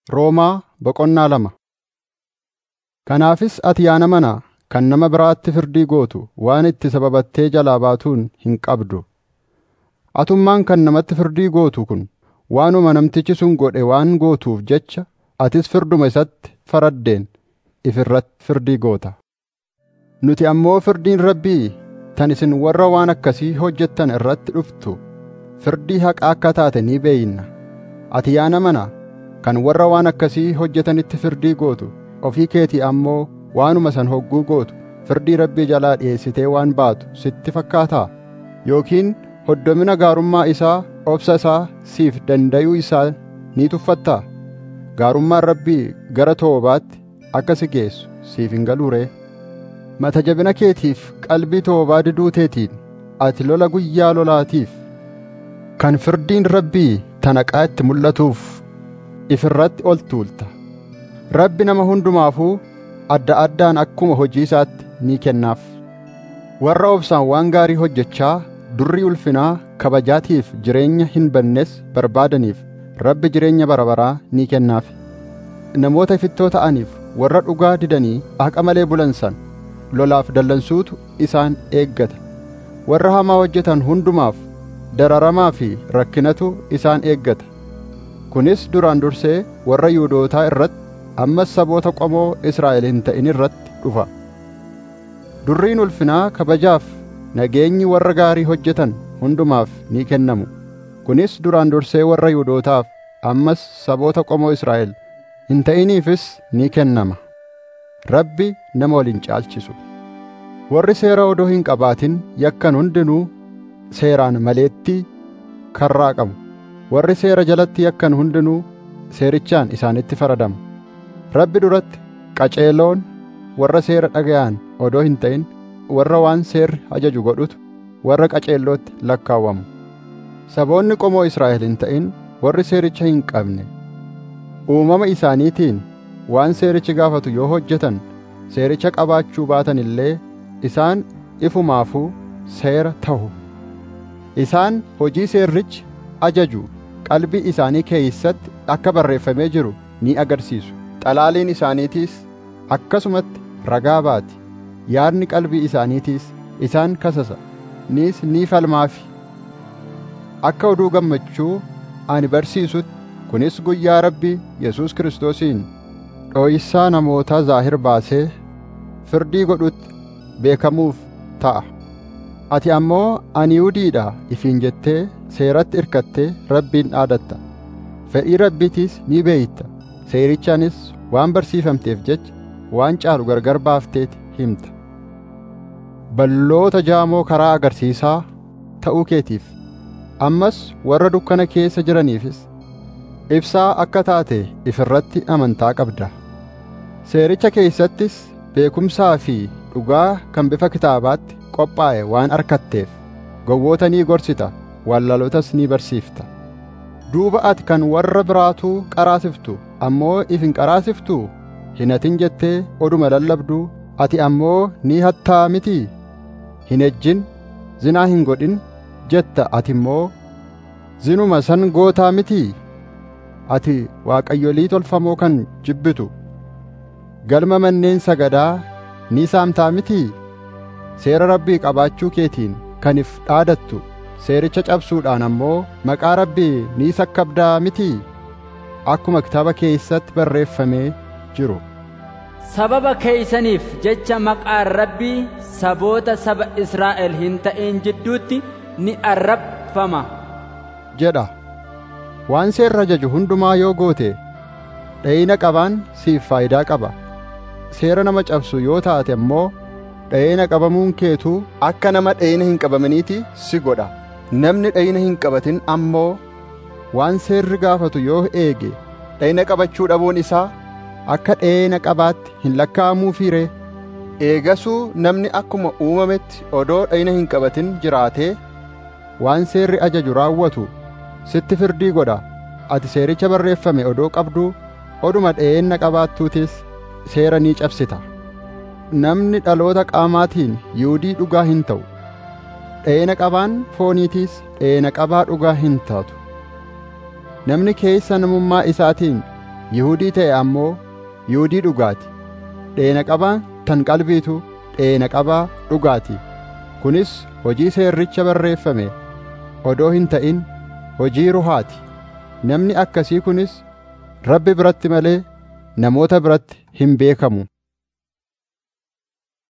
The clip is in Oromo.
Roomaa boqonnaa lama Kanaafis ati yaa nama nana kan nama biraatti firdii gootu waan itti sababattee jalaa baatuun hin qabdu. Atummaan kan namatti firdii gootu kun waanuma namtichi sun godhe waan gootuuf jecha atis firduma isatti faraddeen if irratti firdii goota. Nuti ammoo firdiin Rabbii tan isin warra waan akkasii hojjettan irratti dhuftu firdii haqaa akka taate ni beeyna. Ati yaa nama nana kan warra waan akkasii hojjetanitti firdii gootu ofii keetii ammoo waanuma san hogguu gootu firdii Rabbii jalaa dhi'eessitee waan baatu sitti fakkaataa? Yookiin hoddomina gaarummaa isaa obsa isaa siif dandayuu isaa ni tuffattaa? Gaarummaan Rabbii gara toobaatti akka si geessu siif hin galuu ree? Mata jabina keetiif qalbii toobaa diduu teetiin ati lola guyyaa lolaatiif kan firdiin Rabbii tanaqaa itti mul'atuuf if irratti ol tuulta. Rabbi nama hundumaafuu adda addaan akkuma hojii isaatti ni kennaaf. Warra obsaan waan gaarii hojjechaa durri ulfinaa kabajaatiif jireenya hin bannes barbaadaniif Rabbi jireenya bara baraa ni kennaaf. Namoota ifittoo ta'aniif warra dhugaa didanii haqa malee bulan san lolaaf dallansuutu isaan eeggata. Warra hamaa hojjetan hundumaaf dararamaa fi rakkinatu isaan eeggata. Kunis duraan dursee warra Yihuudootaa irratti ammas saboota qomoo Israa'el hin ta'in irratti dhufa. Durriin ulfinaa kabajaaf nageenyi warra gaarii hojjetan hundumaaf ni kennamu. Kunis duraan dursee warra Yihuudootaaf ammas saboota qomoo Israa'el hin ta'iniifis ni kennama. Rabbi nama wal hin caalchisu. Warri seera odoo hin qabaatin yakkan hundinuu seeraan maleetti karraa qabu. Warri seera jalatti yakkan hundinuu seerichaan isaanitti faradamu. Rabbi duratti qaceeloon warra seera dhaga'an odoo hin ta'in warra waan seerri ajaju godhutu warra qaceellootti lakkaawwamu. Saboonni qomoo Israa'el hin ta'in warri seericha hin qabne uumama isaaniitiin waan seerichi gaafatu yoo hojjetan seericha qabaachuu baatan illee isaan ifumaafuu seera ta'u. Isaan hojii seerrichi ajaju qalbii isaanii keeysatti akka barreeffamee jiru ni agarsiisu. Xalaaliin isaaniitiis akkasumatti ragaa baati. Yaadni qalbii isaaniitiis isaan kasasa. Nis ni falmaafi. Akka oduu gammachuu ani barsiisutti kunis guyyaa Rabbii Yesuus Kiristoosiin dhooyissaa namootaa zaahir baasee firdii godhutti beekamuuf ta'a. Ati ammoo ani Yihuudiidha ifiin jettee seeratti irkattee Rabbiin dhaadatta. Fedhii Rabbiitiis ni beeyta. Seerichaanis waan barsiifamteef jecha waan caalu gargar baafteeti himta. Balloota jaamoo karaa agarsiisaa ta'uu keetiif ammas warra dukkana keessa jiraniifis ibsaa akka taate ifirratti amantaa qabda. Seericha keeysattis beekumsaa fi dhugaa kan bifa kitaabaatti qophaa'e waan arkatteef gowwoota ni gorsita wallalotas ni barsiifta. Duuba ati kan warra biraatuu qaraasiftu ammoo if hin qaraasiftuu hin hatin jettee oduma lallabduu ati ammoo ni hattaa mitii hin ejjin zinaa hin godhin jetta ati immoo zinuma san gootaa mitii ati waaqayyolii tolfamoo kan jibbitu galma manneen sagadaa ni saamtaa mitii seera rabbii qabaachuu keetiin kan if dhaadattu seericha cabsuudhaan ammoo maqaa rabbii ni sakkabdaa mitii akkuma kitaaba keeysatti barreeffamee jiru. Sababa keeysaniif jecha maqaan rabbii saboota saba Israa'el hin ta'in jidduutti ni arrabfama. jedha. Waan seerra ajaju hundumaa yoo goote dha'ina qabaan siif faayidaa qaba. Seera nama cabsu yoo taate ammoo dha'ina qabamuun keetuu akka nama dha'ina hin qabaminiiti si godha. Namni dha'ina hin qabatin ammoo waan seerri gaafatu yoo eege dha'ina qabachuu dhabuun isaa akka dha'ina qabaatti hin lakkaa'amuufii ree. Eegasuu namni akkuma uumametti odoo dha'ina hin qabatin jiraatee waan seerri ajaju raawwatu sitti firdii godha. Ati seericha barreeffame odoo qabduu oduma dha'ina qabaattuutis seera ni cabsita. Namni dhaloota qaamaatiin Yihuudii dhugaa hin ta'u. Dha'ina qabaan fooniitiis dha'ina qabaa dhugaa hin taatu. Namni keessa namummaa isaatiin Yihuudii ta'e ammoo Yihuudii dhugaati. Dheena qabaan tan qalbiitu dheena qabaa dhugaati. Kunis hojii seerricha barreeffame odoo hin ta'in hojii ruhaati. Namni akkasii kunis Rabbi biratti malee namoota biratti hin beekamu.